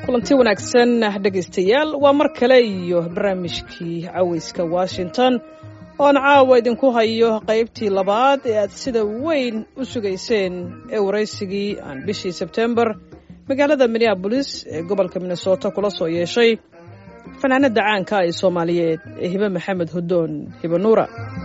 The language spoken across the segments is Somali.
kulanti wanaagsan dhegaystayaal waa mar kale iyo barnaamijkii cawayska washington oon caawa idinku hayo qaybtii labaad ee aad sida weyn u sugayseen ee waraysigii aan bishii sebtembar magaalada minneabolis ee gobolka minnesota kula soo yeeshay fanaanada caanka ee soomaaliyeed ee hibe maxamed hudoon hibe nuura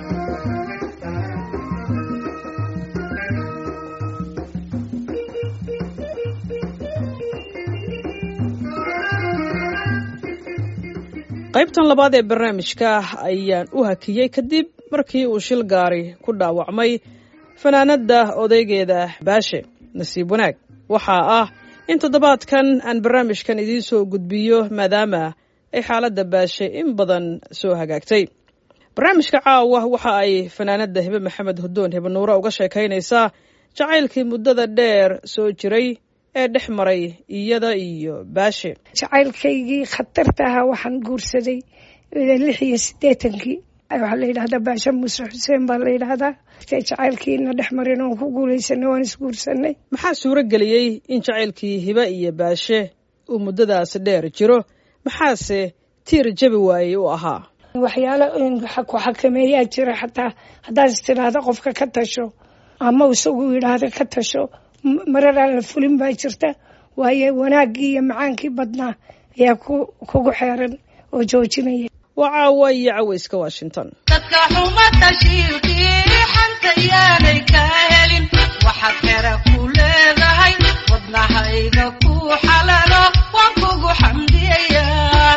qaybtan labaad ee barnaamijka ayaan u hakiyey kadib markii uu shil gaari ku dhaawacmay fanaanadda odaygeeda baashe nasiib wanaag waxaa ah in toddobaadkan aan barnaamijkan idiin soo gudbiyo maadaama ay xaaladda baashe in badan soo hagaagtay barnaamijka caawa waxa ay fanaanadda hibe maxamed hudoon hibe nuure uga sheekaynaysaa jacaylkii muddada dheer soo jiray ee dhex maray iyada iyo baashe jacaylkaygii khatarta ahaa waxaan guursaday lix iyo siddeetankii waxaa la yidhahdaa baashe muuse xuseen baa la yidhahdaa jacaylkiina dhex marin oon ku guulaysanay waan isguursanay maxaa suuro geliyey in jacaylkii hibe iyo baashe uu muddadaas dheer jiro maxaase tiir jabi waayey u ahaa waxyaalo ku xakameeyaa jira xataa haddaad is tidhaahda qofka ka tasho ama isagu yidhaahda ka tasho marar aan la fulin baa jirta waayo wanaaggii iyo macaankii badnaa ayaa kugu xeeran oo joojinaya waa caawa iyo cawayska washington dadka xuma tashiilkii xanta yaanay ka helin waxaad xera ku leedahay wadnahayga ku xalalo waan kugu xamdiyayaa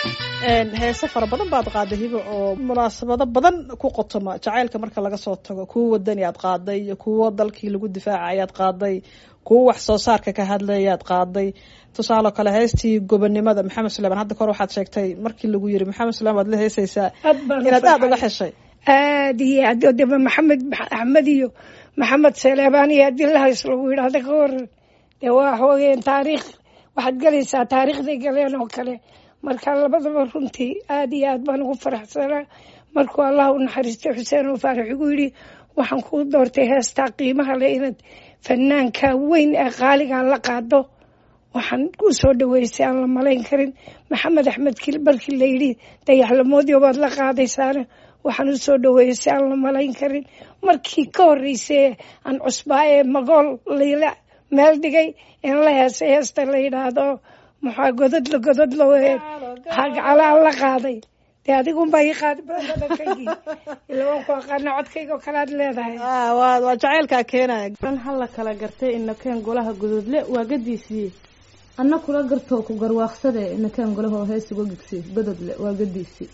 heese fara badan baad qaaday hibo oo munaasabado badan ku qotoma jacaylka marka laga soo tago kuwo wadani aad qaaday iyo kuwo dalkii lagu difaaca ayaad qaaday kuwo wax soo saarka ka hadlayaad qaaday tusaale kale heestii gobonimada maxamed suleyman hadda kahor waxaad sheegtay markii lagu yiri maxamed suleyman waad la heesaysaa inaad aada uga xeshay aad iyo aad deba maxamed axmed iyo maxamed saleebaan iyo haddii la hays lagu yidhaahda ka waran dee waa xoogeen taariikh waxaad galaysaa taariikhday galeen oo kale marka labadaba runtii aad iyo aad baan ugu faraxsanaa markuu allah u naxariistay xuseen oo faarax igu yidhi waxaan kuu doortay heestaa qiimaha leh inaad fanaanka weyn ee qaaligaa la qaado waxaan ku soo dhaweysay aan la malayn karin maxamed axmed kil markii la yidhi dayaxlamoodyo baad la qaadaysaana waxaan u soo dhaweysay aan la malayn karin markii ka horreysay aan cusbaa ee magool layla meel dhigay in la heesay heesta la yidhaahdo maxaa gododla gododlo hagcalaan la qaaday dee adigunbaa ii qaadi badadankaygi ila waan ku aqaana codkayga oo kale aad leedahay waa jacaylkaa keenaya an hala kala gartay inakeen golaha gududle waa gadiisii anna kula gartoo ku garwaaqsade inakeen golahoo heesuga gigsi gododle waa gadiisii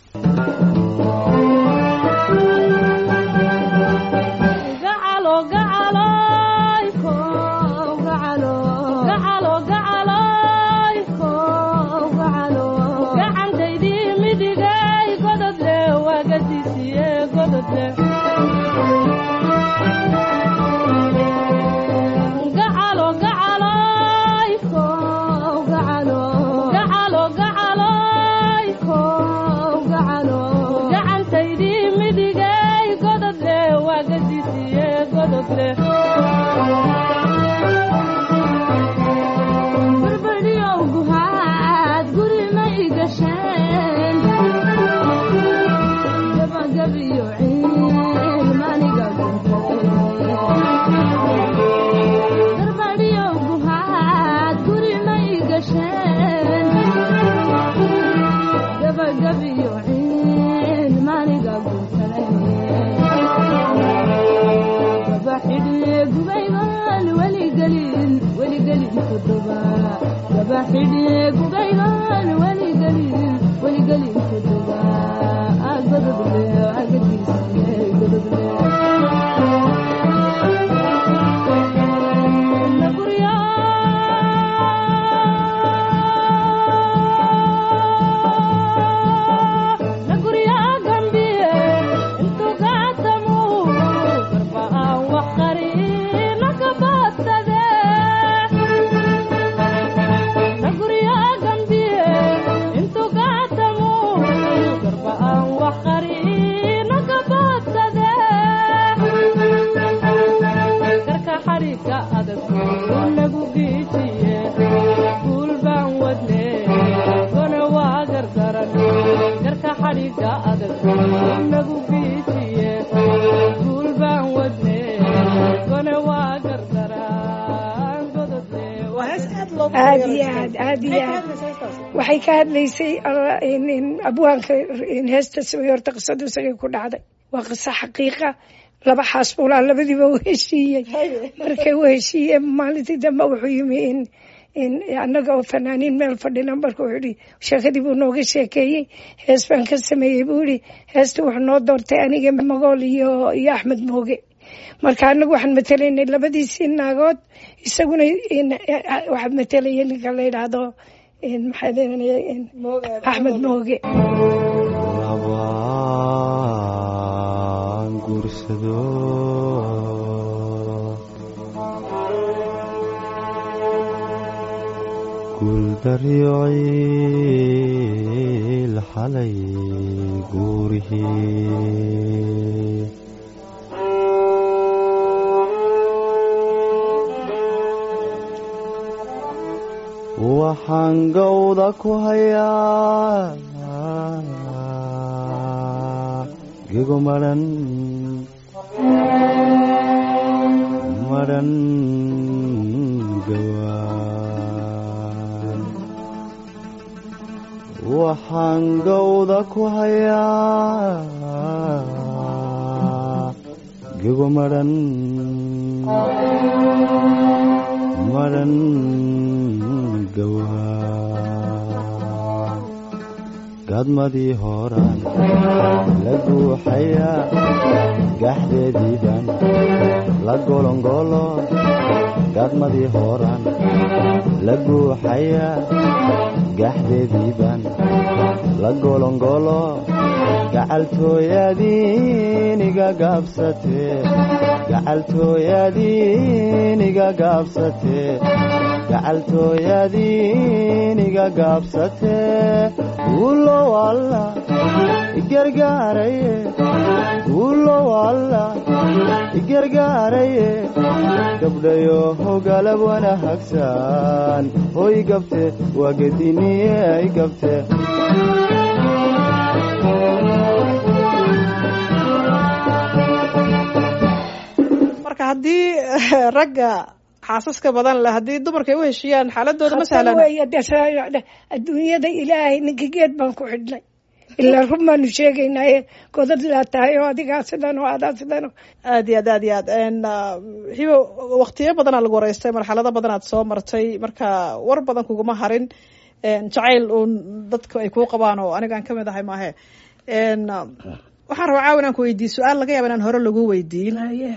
Nagurya gambiye xadhiga adag nagu giijiye guul baan wadne gone waa gardaraan gododle waa hees aad loogu aad yeero iyo jirtay. aad aad iyo Maxay ka aad hadlaysaa heestaas? waxay ka hadlaysay alla- in- in abwaanka in heesta samey horta qisadu isagay ku dhacday waa qiso xaqiiqa laba xaasbuulaa labadiiba u heshiiyey markay u heshiiyeen maalintii dambe wuxuu yimi in in annaga oo fanaaniin meel fadhina marka wuxuu yihi sheekadii buu nooga sheekeeyey hees baan ka sameeyey buu yihi heesta wuxuu noo doortay aniga magool iyo iyo axmed mooge marka anagu waxaan matelaynay labadiisii naagood isaguna in- waxaa matelaya ninka la yidhaahdo in maxaa leedahay in axmed mooge labaan guursado guuldaryo ciil xalay guurihii waxaan gowda ku hayaa gego madhan madhan gawaan waxaan gowda ku hayaa gego madhan madhan gawaan gadmadii horaan la guuxayaa gaxdeediiban la golongolo gadmadii horaan la guuxayaa gaxdeediiban la golongolo gacaltooyadiiniga gaabsatee gacaltooyadiiniga gaabsatee gacaltooyadiiniga gaabsatee ulow alla igargaaraye ulow alla igargaaraye gabdhayo hogalab wana hagsan hoy gabte waa gediniye ay gabte marka haddii ragga xaasaska badan leh haddii dumarka ay u heshiiyaan xaaladooda ma Khatar sahlana weeye dee saa- adduunyada ilaahay ninka geed baan ku xidhnay ilaa run baanu sheegaynaaye godad laa tahay oo adigaa sidan oo adaa sidan oo aad iyo aad aad iyo aad n hibo waktiyo badanaa lagu wareystay marxalado badanaad soo martay marka war badan kuguma harin n jacayl uun dadka ay kuu qabaan oo anigaan kamid ahay maahe n waxaan rabaa caawa inaan ku weydiiyo su-aal laga yaaba inaan hore lagu weydiin Haye.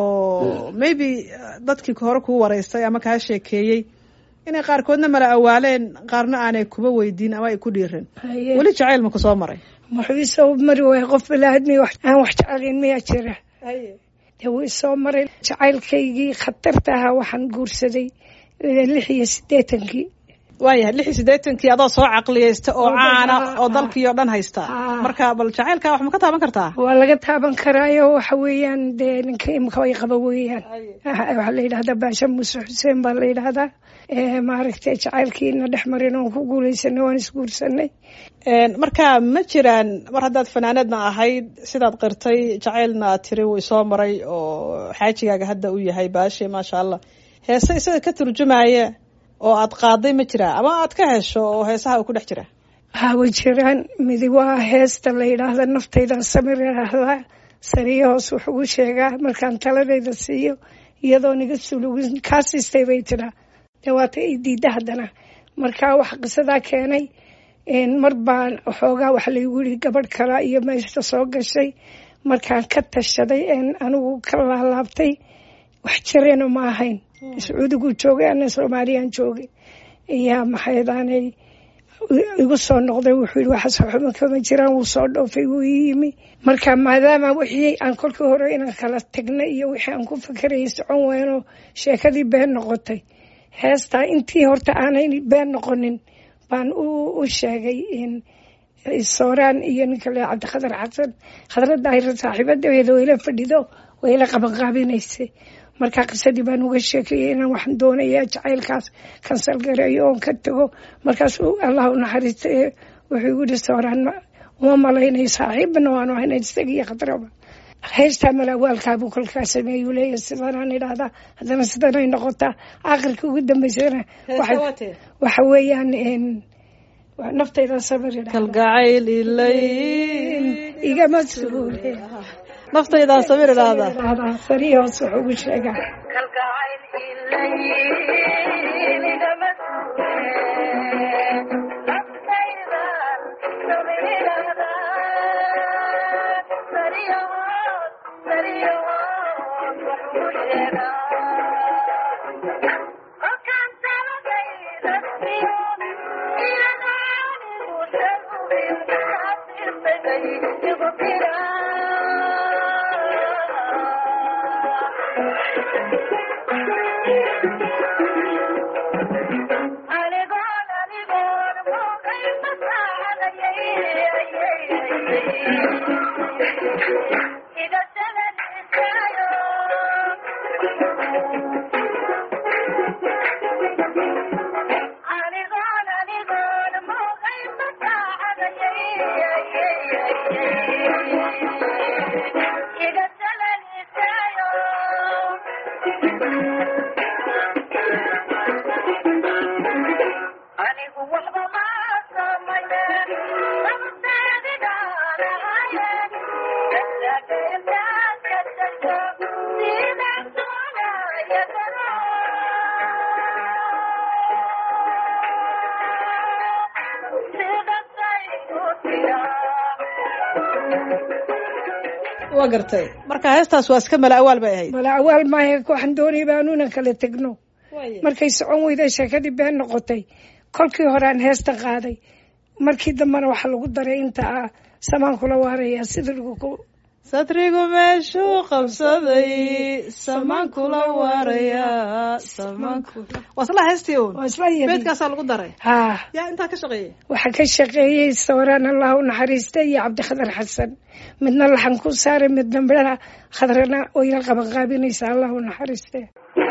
oo maybe dadkii hore kuu wareystay ama kaa sheekeeyey inay qaarkoodna mala awaaleen qaarna aanay kuba weydiin ama ay ku dhiirin Haye. weli jacayl ma kusoo maray muxuu isoo mari waaya qof balaadmi aan wax jecelayn miyaa jira dee wuu isoo maray jacaylkaygii khatarta ahaa waxaan guursaday eh, lix iyo siddeetankii waayahay lix iyo siddeetankii adoo soo caqliyeysta oo Oo caana dhan- oo dalkii oo dhan haysta Ah. marka bal jacaylka wax ma ka taaban kartaa waa laga taaban karaayo waxa weeyaan dee ninka imika ay qaba weeyaan waxaa la yidhahdaa baasha muuse xuseen baa la yidhahdaa Eh, maaragtay jacaylkiina dhex marin oon ku guulaysanay waan isguursanay Een, marka ma jiraan mar haddaad fanaanadna ahayd sidaad qirtay jacaylna aad tiri wuu isoo maray oo xaajigaaga hadda u yahay baashe maasha allah heese isaga ka turjumaya oo aad qaaday ma jiraa ama aad ka hesho oo heesaha uu ku dhex jira waxaa way jiraan midi waa heesta la yidhaahda naftaydan samir idhaahdaa sariyo hoos wuxuu u sheegaa markaan taladayda siiyo iyadoo niga sulugin kaa siistay bay tidhaa dee waata i diidda haddana marka waxa qisadaa keenay een, mar baan xoogaa waxa laygu yidhi gabadh kala iyo meeshta soo gashay markaan ka tashaday een anigu ka laalaabtay wax jirena ma ahayn sacuudigu joogay ana soomaaliyaan joogay iyaa maxaydaanay igu soo noqday wuxuu yidhi waxaas waxba kama jiraan wuu soo dhoofay wuu ii yimi marka maadaama wixii aan kolkii hore inaan kala tagna iyo wixii aan ku fakerayay socon weynoo sheekadii been noqotay heestaa intii horta aanay been noqonin baan u u sheegay in sooraan iyo ninka le cabdikhadar xasan khadradda ay saaxiibadeeda wayla fadhido wayla qabanqaabinaysay markaa qisadii baan uga sheekayay inaan waxaan doonayaa jacaylkaas kansal gareeyo oon ka tago markaasuu allah u naxariista ee wuxuu igu yihi sooraan ma- uma malaynay saaxiibna waanu hayna isaga iyo khadraba heystaa malaawaalkaabuu kolkaa sameeyuu leeyahy sidanaan idhaahdaa haddana sidanay noqotaa aakhirka ugu dambeysana waxay- waxa weeyaan een, waa naftayda sabir idhaahdaa kalgacayl ilay igama suule naftaydaa sabir idhaahdaa idhaahdaa sariya hoos wuxuu ugu sheegaa waa gartay marka heestaas waa iska mala awaal bay ahayd mala awaal maahe waxaan doonay baanuuna kala tegno markay socon weyday sheekadii been noqotay kolkii hore aan heesta qaaday markii dambena waxaa lagu daray inta ah samaan kula waaraya sida lagu ku sadrigu meeshuu qabsaday samaan kula waaraya samaanku waa isla heestii uun waa isla yimi beedkaasaa lagu daray haa yaa intaa ka shaqeeyay waxaa ka shaqeeyey sawiraan allah u naxariista iyo cabdikhadar xasan midna laxan ku saaray midna midhaha khadrana wayna qabanqaabinaysa allah u naxariiste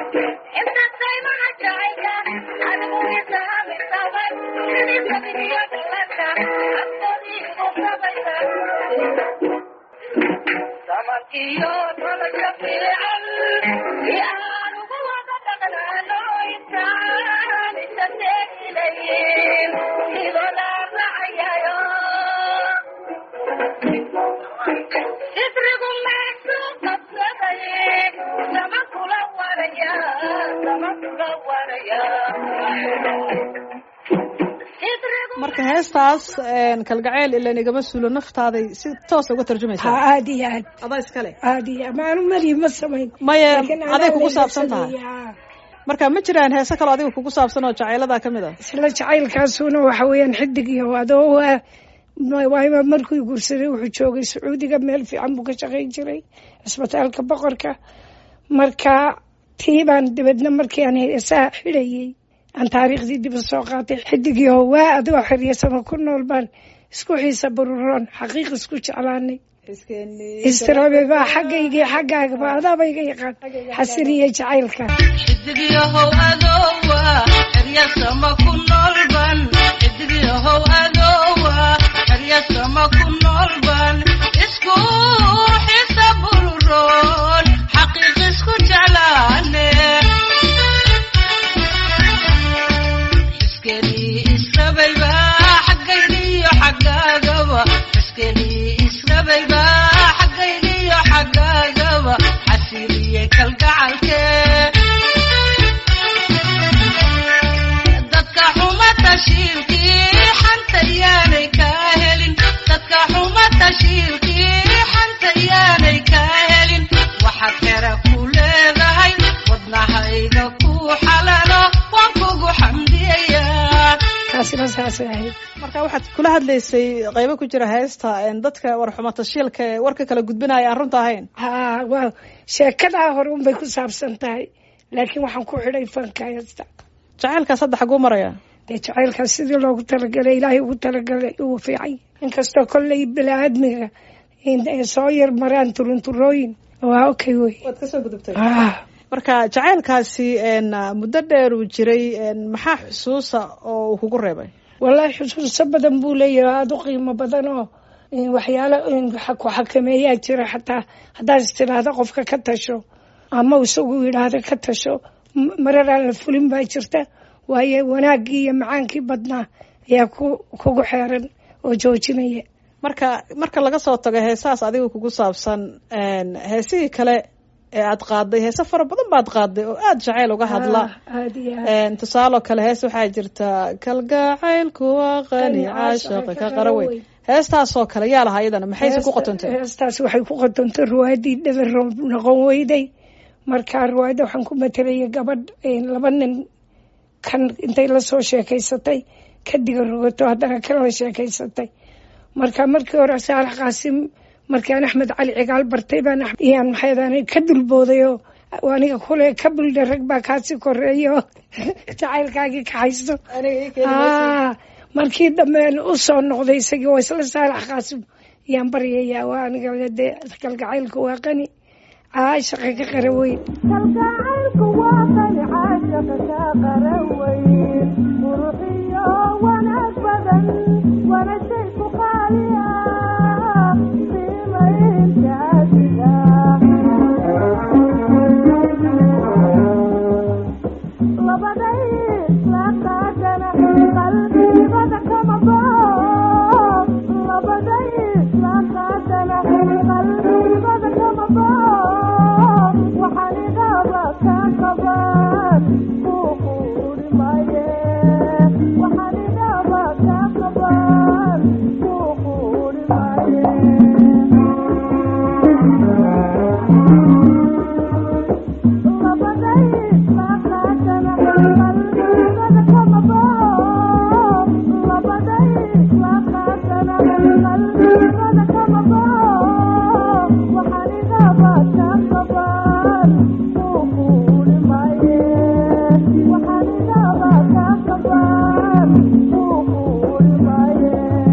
marka heestaas een, kalgacayl ilan igama suulo naftaaday si toosa uga tarjumaysaa haa aada iyo aad adaa iskale aada iyo aad maanu mali ma samayn maya Laakiin aday anaa kugu layla saabsan tahay sameeyey, haa. marka ma jiraan heese kaloo adiga kugu saabsan oo jacayladaa ka mid a isla jacaylkaasuna waxa weeyaan xidig iyo adoo waa waayma markuu guursaday wuxuu joogay sacuudiga meel fiican buu ka shaqayn jiray cisbitaalka boqorka marka tii baan dibadna markii aan heesaha xidhayey aan taariikhdii dib u soo qaatay xidigiyo waa adigoo xeryasama ku nool baan isku xiisa bururoon xaqiiq isku jeclaanay istirabe baa xaggaygii xaggaagaba adaaba iga yaqaan xasiniyo jacaylka xidigyahow adowa eryasama ku noolban xidigyahow adowa eryasama ku noolban isku xisa bururoon xaqiiq isku jeclaane xiskenii israbayba xaggayniyo xaggaagaba xiskenii israbayba xaggayniyo xaggaagaba xasiliye kalgacalkee dadka xuma tashiilkii xanta yaanay kaa helin dadka xuma tashiilkii xanta yaanay kaa helin waxaad xera ku leedahay wadnahayga ku xalalo waan kugu xamdiyayaa taasina saasay ahayd marka waxaad kula hadlaysay qaybo ku jira heesta een, dadka warxuma tashiilka ee warka kala gudbinaya aan runta ahayn haa waa sheekadaa hore unbay ku saabsan tahay laakiin waxaan ku xidhay fanka heesta jacaylkaas hadda xaguu maraya dee jacaylkaas sidii loogu talagalay ilaahay ugu talagalay uu fiicay inkastoo kolley bini-aadmiga in ay soo yar maraan turunturooyin waa okay wey waad kasoo gudubtay ah marka jacaylkaasi een, muddo dheer uu jiray een, maxaa xusuusa oo uu kugu reebay wallaahi xusuuso badan buu leeyahay aada u qiimo badan oo waxyaalo ku xakameeyaa jira xataa haddaad is tidhaahda qofka ka tasho ama isagu yidhaahda ka tasho marar aan la fulin baa jirta waayo wanaaggii iyo macaankii badnaa ayaa ku kugu xeeran oo joojinaya marka marka laga soo tago heesahaas adiga kugu saabsan heesihii kale ee aad qaaday heese fara badan baad qaaday oo aada jacayl uga hadla aada iyo aad tusaaloo kale hees waxaa jirta kalgacaylku waa qani caashaqa ka qaraweyn heestaasoo kale yaa lahaa iyadana maxayse ku qotontay heestaas waxay ku qotontay ruwaadii dhabaroob noqon weyday markaa ruwaayadda waxaan ku matelaya gabadh laba nin kan intay lasoo sheekaysatay kadiga rogato haddana kan la sheekaysatay marka markii hore saalax qaasim markaan axmed cali cigaal bartay baan iyaan maxaydaan ka dulbooday oo aniga kule ka buldha rag baa kaasi koreeyo jacaylkaagii kaxaysto aa markii dambe u soo noqday isagii waa isla saalax qaasim ayaan baryayaa waa aniga dee kalgacaylku waa qani caashaqa ka qara weyn kalgacaylku waa qani caashaqa ka qara weyn quruxiyo wanaag badan wana shay ku qaaliya qiimaynta adiga labaday la qaadana qalbigada kama bao labaday la qaadana qalbigada kama bao waxaan igaba ka qaban kuquuri maye waxaan igaba ka qaban kuquuri maye labaday la qaadana qalbigada kama bao labaday la qaadana qalbigada kama bao waxaan igaba ka qaban kuquuri maye waxaan igaba ka qaban kuquuri maye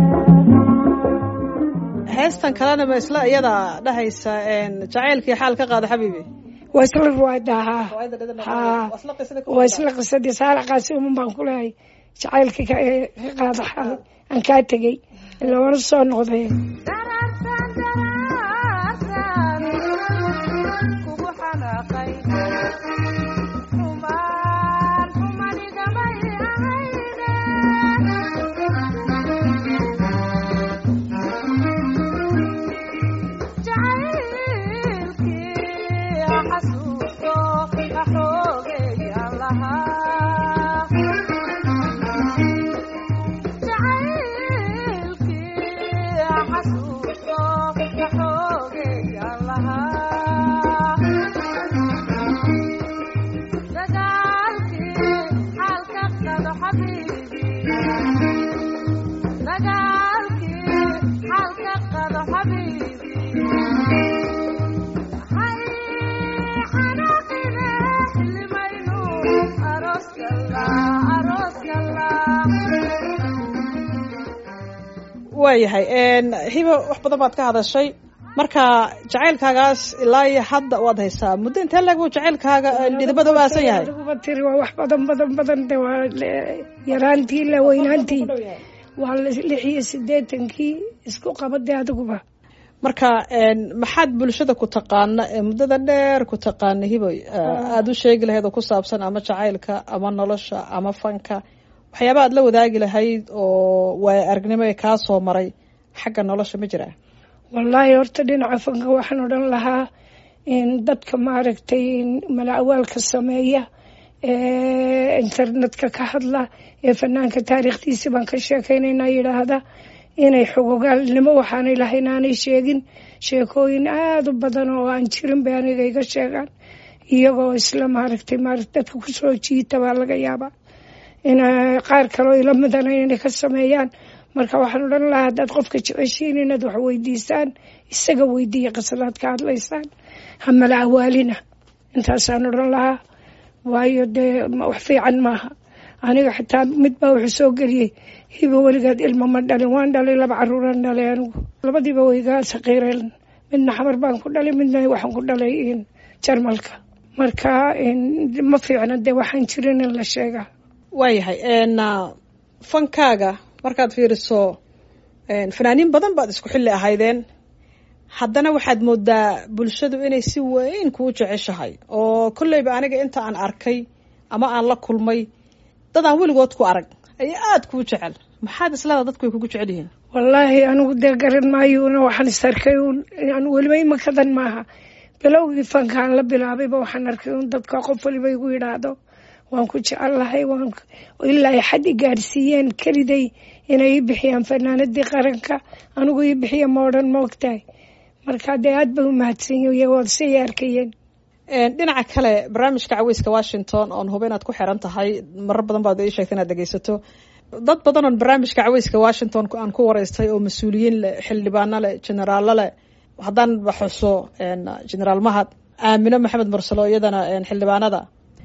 heestan kalena ma isla iyada dhahaysa jacaylkii xaal ka qaada xabiibi waa isla ruwaada haa haa waa isla qisadii saalax qaasim baan ku lehay jacaylkii ka ka qaada xal aan kaa tegey ilaa wana soo noqday daraarsan daraarsan kugu xanaaqay xumaan xumanigamay ahayde jacaylkii xasuusto axoogeeyaan lahaa jacaylkii xasuusto axoogeeyaan lahaa dagaalkii xaalka qado xabiibi dagaalkii xaalka qado xabiibi hay xanaaqine xilimaynu aroos galla aroos galla waayahay hiba wax badan baad ka hadashay marka jacaylkaagaas ilaa iyo hadda waad haysaa muddo intee leeg buu jacaylkaaga dhidibada u aasan yahay adiguba tiri waa wax badan badan badan de waa le- yaraantii la weynaantii waa lix iyo sideetankii isku qabade adiguba marka maxaad bulshada ku taqaana ee muddada dheer ku taqaana hibo aada u sheegi lahayd oo ku saabsan ama jacaylka ama nolosha ama fanka waxyaaba aad la wadaagi lahayd oo waaya aragnimo ee kaa soo maray xagga nolosha ma jiraa wallaahi horta dhinaca fanka waxaan odhan lahaa in dadka maaragtay mala-awaalka sameeya ee internetka ka hadla ee fanaanka taariikhdiisi baan ka sheekeynaynaa yidhaahda inay xogogaalnimo waxaanay lahayn aanay sheegin sheekooyin aada u badan oo aan jirin bay aniga iga sheegaan iyagoo isla maaragtay maaragt dadka kusoo jiita baa laga yaabaa in qaar kaloo ila midana inay ka sameeyaan marka waxaan odhan lahaa haddaad qofka jeceshiin inaad wax weydiisaan isaga weydiiya qisadaad ka hadlaysaan hamala awaalina intaasaan odhan lahaa waayo dee wax fiican maaha aniga xitaa mid baa wuxuu soo geliyey hiba weligaad ilmo ma dhalin waan dhalay laba caruuraan dhalay anigu labadiiba waygaa saqiireen midna xamar baan ku dhalay midna waxaan ku dhalay jarmalka marka ma fiicna dee waxaan jirin in la sheegaa waayahay fankaaga markaad fiiriso fanaaniin badan baad isku xilli ahaydeen haddana waxaad moodaa bulshadu inay si weyn kuu jeceshahay oo kolleyba aniga inta aan arkay ama aan la kulmay dad aan weligood ku arag ayaa aada kuu jecel maxaad islada dadku ay kugu jecel yihiin wallaahi anigu dee garan maayuuna waxaan is arkay uun yani weliba imakadan maaha bilowgii fankaan la bilaabayba waxaan arkay uun dadka qof waliba igu yidhaahdo waan ku jecellahay waan ilaa ay xad i gaadhsiiyeen keliday inay ii bixiyaan fanaanadii qaranka anigu ii bixiya ma odhan ma ogtahay marka dee aad bay u mahadsan yihiin waad say arkayeen dhinaca kale barnaamijka caweyska washington oon huba inaad ku xiran tahay marar badan baad ii sheegta inaad dhegeysato dad badan oon barnaamijka caweyska washington aan ku wareystay oo mas-uuliyiin leh xildhibaano leh generaalo leh haddaan baxuso generaal mahad aamino maxamed mursalo iyadana xildhibaanada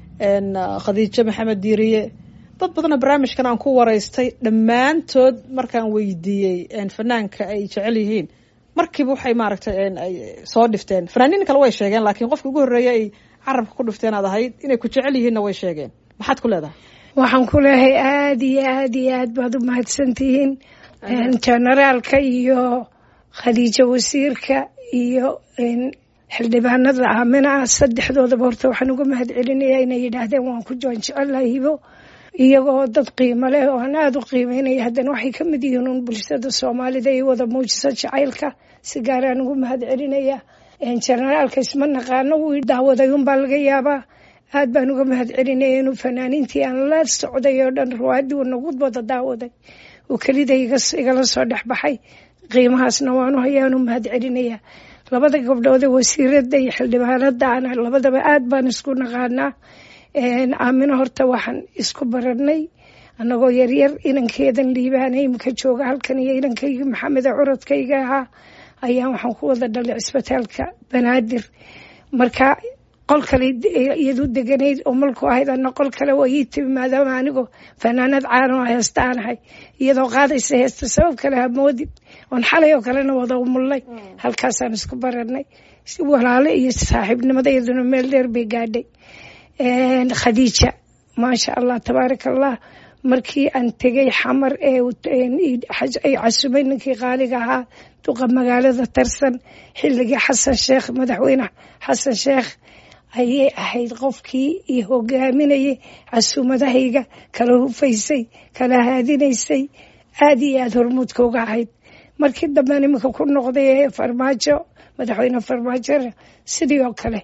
khadiijo maxamed diiriye dad badanoo barnaamijkan aan ku wareystay dhammaantood markaan weydiiyey fanaanka ay jecel yihiin markiiba waxay maaragtay ay soo dhifteen fanaaniin kale way sheegeen laakiin qofka ugu horreeya ay carabka ku dhifteen aad ahayd inay ku jecel yihiinna way sheegeen maxaad ku leedahay waxaan ku leehay aada iyo aada iyo aad baad u mahadsantihiin generaalka iyo khadiijo wasiirka iyo xildhibaanada aamina ah saddexdoodaba horta waxaan uga mahad celinayaa inay yidhaahdeen waan ku joon jecelahay hibo iyagoo dad qiimo leh oo aan aada u qiimeynaya haddana waxay ka mid yihiin uun bulshada soomaalida iyo wada muujisa jacaylka si gaaraan ugu mahad celinaya generaalka isma naqaano wuu daawaday unbaa laga yaabaa aad baan uga mahad celinaya inuu fanaaniintii aan la socday oo dhan ruwaadii uu nagu wada daawaday uu kelida igala soo dhexbaxay qiimahaasna waanu hayaanu mahad celinaya labada gabdhoode wasiirada iyo xildhibaanada ana labadaba aad baan isku naqaanaa aamino horta waxaan isku baranay anagoo yaryar inankeedan liibaana imika jooga halkan iyo inankaygi maxameda curadkayga ahaa ayaa waxaan ku wada dhalay cisbitaalka banaadir marka qol kale iyadu deganayd oo malku ahayd ana qol kale waa ii timi maadaama anigoo fanaanad caano heesta aan ahay iyadoo qaadaysa heesta sabab kale hamoodin oon xalay oo kalena wada umullay halkaasaan isku baranay walaale iyo saaxiibnimada iyaduna meel dheer bay gaadhay khadiija maasha allah tabaaraka allah markii aan tegay xamar ee ay casumay ninkii qaaliga ahaa duqa magaalada tarsan xilligii xasan sheekh madaxweyne xasan sheekh ayay ahayd qofkii iyo hogaaminayay casuumadahayga kala hufaysay kala haadinaysay aada iyo aada hormuudka uga ahayd markii damben iminka ku noqday ee farmaajo madaxweyne farmaajona sidii oo kale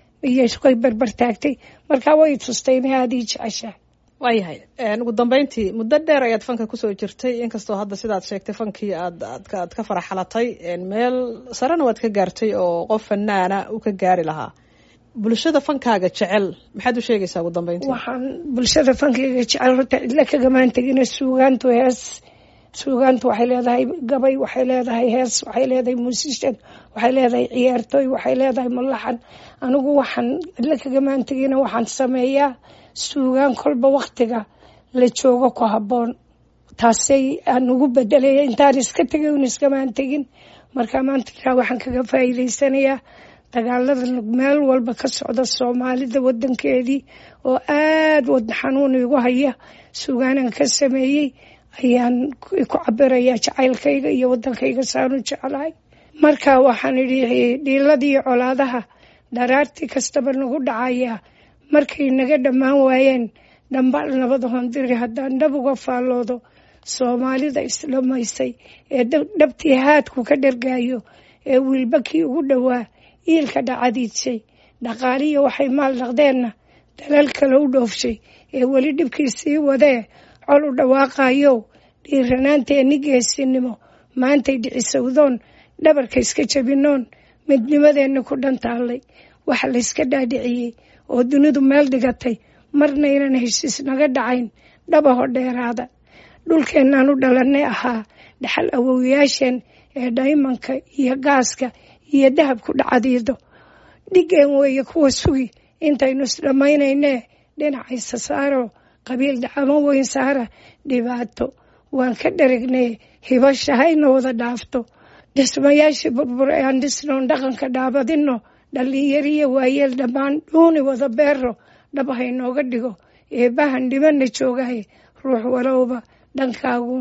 iyoy barbar taagtay markaa way tustay inay aada ii jeceshaa waayahay ugu dambeyntii muddo dheer ayaad fanka kusoo jirtay inkastoo hadda sidaad sheegtay fankii aad aad ka faraxalatay meel sarena waad ka gaartay oo qof fanaana u ka gaari lahaa bulshada fankaaga jecel maxaad u sheegaysaa ugu dambeyntii waxaan bulshada fankayga jecel horta cidla kagamaan tegina suugaantu hees suugaantu waxay leedahay gabay waxay leedahay hees waxay leedahay muusishan waxay leedahay ciyaartooy waxay leedahay mulaxan anigu waxaan cidla kagamaan tegina waxaan sameeyaa suugaan kolba waktiga la joogo ku habboon taasay aan ugu bedelaya intaan iska tegay un iskamaan tegin marka maanta waxaan kaga faa'iidaysanayaa dagaalada meel walba ka socda soomaalida wadankeedii oo aada wadna xanuun igu haya suugaanaan ka sameeyey ayaan ku cabirayaa jacaylkayga iyo wadankayga saanu jeclahay marka waxaan idhi dhiiladii colaadaha dharaartii kastaba nagu dhacayaa markay naga dhammaan waayeen dhambal nabada hondiri haddaan dhab uga faalloodo soomaalida isdhamaysay ee dhabtii haadku ka dhargaayo ee wiilbakii ugu dhowaa iilka dhacadiidshay dhaqaaliya waxay maal dhaqdeenna dalal kale u dhoofshay ee weli dhibkii sii wadee col u dhawaaqayow dhiiranaanteenni geesinimo maantay dhicisowdoon dhabarka iska jabinoon midnimadeenna ku dhantaallay waxa layska dhaadhiciyey oo dunidu meel dhigatay marna ynan heshiis naga dhacayn dhabaho dheeraada dhulkeennaan u dhalannay ahaa dhaxal awowyaasheen ee dhaymanka iyo gaaska iyo dahabku dhacadiido dhigeen weeye kuwa sugi intaynu isdhammaynaynee dhinacaysa saaro qabiil dhacamo weyn saara dhibaato waan ka dharagnay hibasha hayna wada dhaafto dhismayaashii burbur ee aan dhisnoon dhaqanka dhaabadino dhallinyariyo waayeel dhammaan dhuuni wada beero dhab haynooga dhigo eebbahan dhibana joogahay ruux walowba dhankaaguun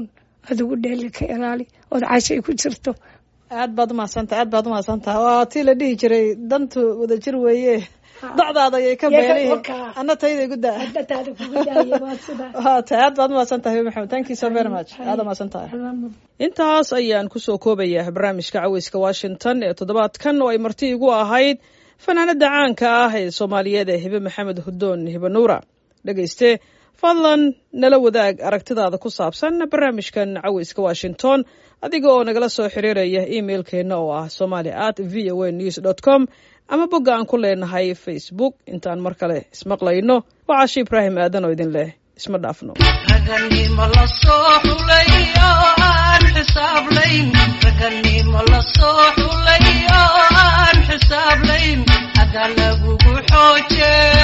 adigu dheeli ka ilaali ood cashay ku jirto aad baad umahadsantaha aad baad umahadsantaha waa tii la dhihi jiray dantu wadajir weeye docdaada ayay ka Yaka beenihi wakaa. anna tayday guddaa hadataada kugu daaya waa sidaa waa tahay aad baad umahadsantahay maxamed thank you so very much aad umahadsantahay intaas ayaan kusoo koobayaa barnaamijka caweyska washington ee toddobaadkan oo ay marti igu ahayd fanaanada caanka ah ee soomaaliyeed ee hibe maxamed hudoon hibe nuura dhegayste fadlan nala wadaag aragtidaada ku saabsan barnaamijkan caweyska washington adiga oo nagala soo xiriiraya emailkeenna oo ah somali at v o a news dot com ama bogga aan ku leenahay facebook intaan mar kale ismaqlayno waa caashi ibraahim aadan oo idin leh isma dhaafno raganimo la soo xulay oo aan xisaablayn raganimo la soo xulay oo aan xisaablayn hadaa lagugu xooje